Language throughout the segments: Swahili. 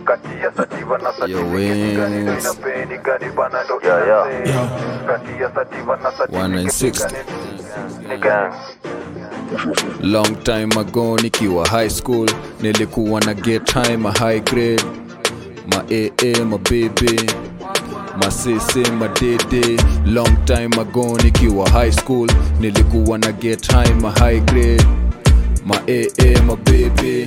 Yo, wings. Yeah, yeah. Yeah. 1960 Ni gang. long time ago nikiwa high school nilikuwa na get time ma high grade ma aa ma bb ma cc ma dd long time ago nikiwa high school nilikuwa na get time ma high grade ma aa ma bb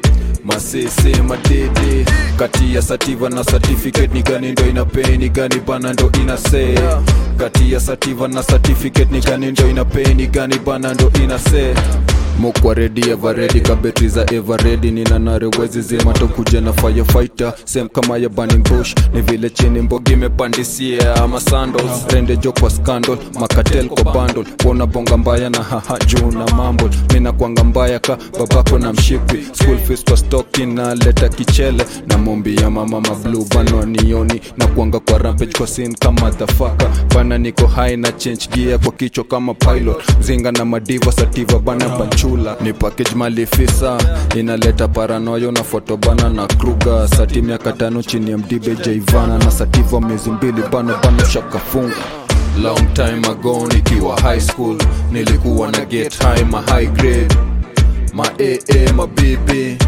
masese madede kati ya sativa na certificate ni gani ndo ina pay ni gani bana ndo ina say kati ya sativa na certificate ni gani ndo ina pay ni gani bana ndo ina say mokwa redi everedi ka betri za everedi nina narewezi zima tokuja na firefighter sem kama ya burning bush ni vile chini mbogi imepandisia ama sandals rende jo kwa scandal makatel kwa bundle pona bonga mbaya na haha juu na mambo mina kwanga mbaya ka babako na mshipi school fees kwa stoki na leta kichele na mombi ya mama mablu bano nioni na kuanga kwa rampage kwa sin kama dhafaka bana niko high na change gear kwa kichwa kama pilot zinga na madiva sativa bana banchula ni package malifisa inaleta paranoyo na foto bana na kruga sati miaka tano chini ya mdibe jaivana na sativa miezi mbili bana bana shakafunga long time ago nikiwa high school nilikuwa na get high ma high grade ma aa ma bb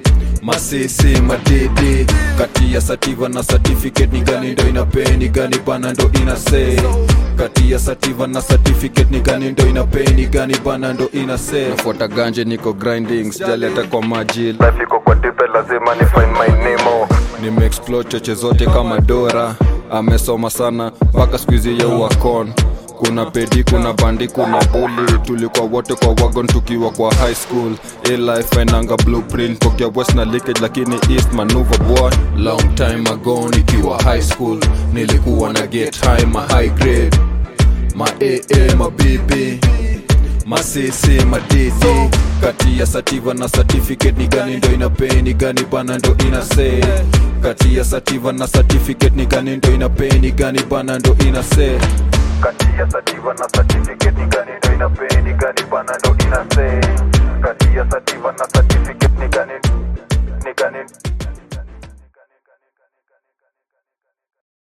masisi madede kati ya sativa na certificate ni gani ndo ina pay ni gani bana ndo ina say kati ya sativa na certificate ni gani ndo ina pay ni gani bana ndo ina say nafuata ganje niko grinding sijali hata kwa maji Life iko kwa dipe lazima ni find my nemo nimeexplore choche zote kama dora amesoma sana mpaka skuizi ya uakon kuna pedi kuna bandi kuna buli tulikuwa wote kwa wagon tukiwa kwa high school alife ainanga blueprint tokea west na leakage lakini east manuva boy long time ago nikiwa high school nilikuwa na get high ma high grade ma aa ma bb masese madede kati ya sativa na certificate ni gani ndo ina pay ni gani bana ndo ina say kati ya sativa na certificate ni gani ndo ina pay ni gani bana ndo ina say Kati ya sativa na certificate ni gani ndo ina pay ni gani bana ndo